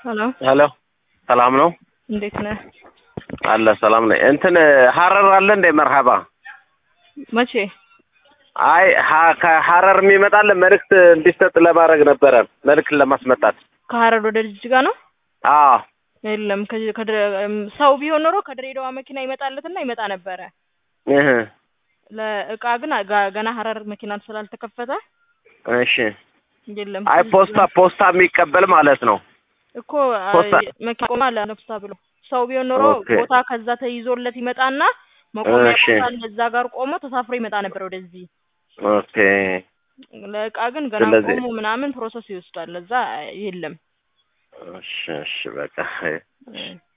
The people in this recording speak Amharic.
ሄሎ ሄሎ ሰላም ነው እንዴት ነህ? አለ ሰላም ነኝ። እንትን ሀረር አለ እንደ መርሀባ መቼ? አይ ሀ- ከሀረር የሚመጣለ መልእክት እንዲሰጥ ለማድረግ ነበረ መልእክት ለማስመጣት። ከሀረር ወደ ጅጅጋ ነው? አዎ የለም ከ- ከድረ- እም፣ ሰው ቢሆን ኖሮ ከድሬዳዋ መኪና ይመጣለትና ይመጣ ነበረ። እህ ለእቃ ግን ጋ- ገና ሀረር መኪና ስላልተከፈተ እሺ። የለም። አይ ፖስታ ፖስታ የሚቀበል ማለት ነው። እኮ ፖስታ- አይ፣ መኪና ቆማ ለነፍሳ ብሎ ሰው ቢሆን ኖሮ ኦኬ። ቦታ ከዛ ተይዞለት ይመጣና መቆሚያ እሺ። ቦታ አለ፣ እዛ ጋር ቆሞ ተሳፍሮ ይመጣ ነበር ወደዚህ። ኦኬ ለእቃ ግን ገና ስለዚህ- ቆሞ ምናምን ፕሮሰስ ይወስዳል። ለዛ የለም። እሺ እሺ በቃ እ